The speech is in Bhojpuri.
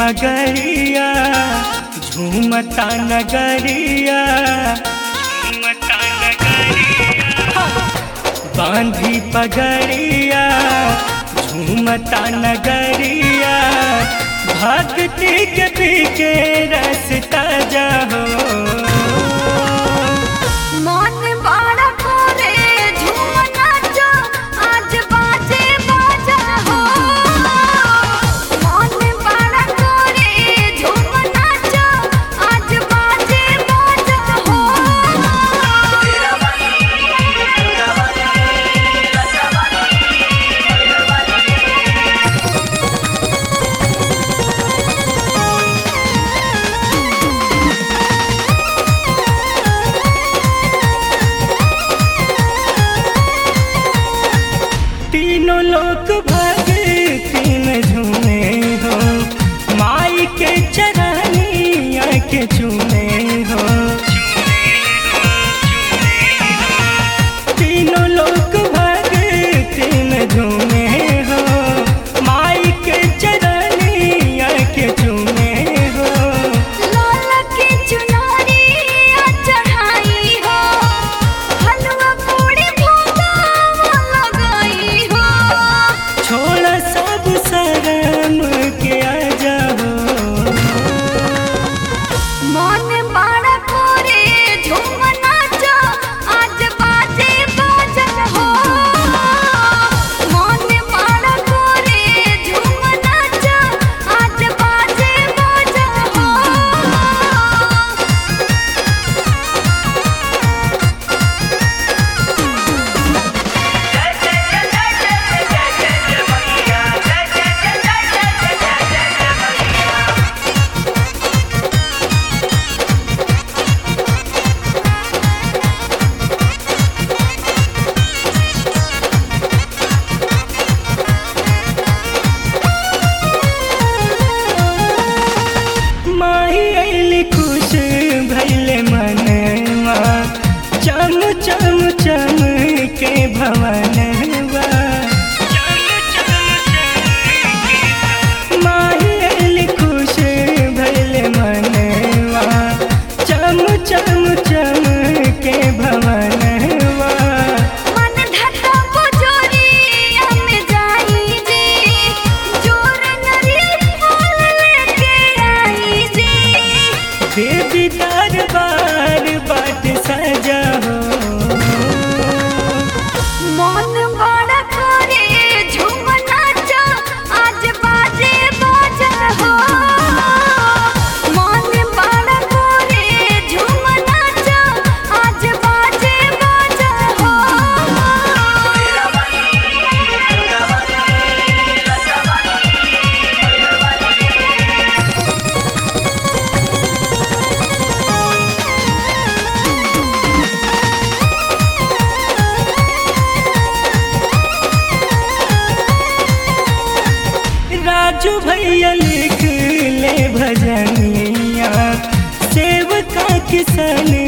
पगड़िया झूमता नगरिया झूमता नगरिया बांधी पगड़िया झूमता नगरिया भक्ति के पीके रसता जाहो मन बड़ा करे झूम नाचो आज बाजे बाजा हो मन बड़ा करे झूम नाचो आज बाजे बाजा हो तीनों लोग भक्ति में झूमे हो माई के चरनिया के झूमे हो तीनों लोग भक्ति में झूमे हो माई के चरनिया के झूमे हो लाल की चुनरी चढ़ाई हो हलवा पूरी भोगा लगाई हो छोड़ सब शर्म के आ जाओ मन बड़ा करे झूम नाचो आज बाजे बाजन हो मन बड़ा करे झूम नाचो आज बाजे बाजन हो माही अली खुश भैले मनवा चम चम चम के भवनवा माही अली खुश भैले मनवा चम चम चम के भवनवा मन धता पुजोरिया में जाई जे जोर नरी फूल लेके आई जे देवी दरबार बाट सजा हो मन बड़ा करे झूम नाचो आज बाजे बाजन हो मन बड़ा करे झूम नाचो आज बाजे बाजन हो राजू भैया लिख ले भजनिया सेवका किसन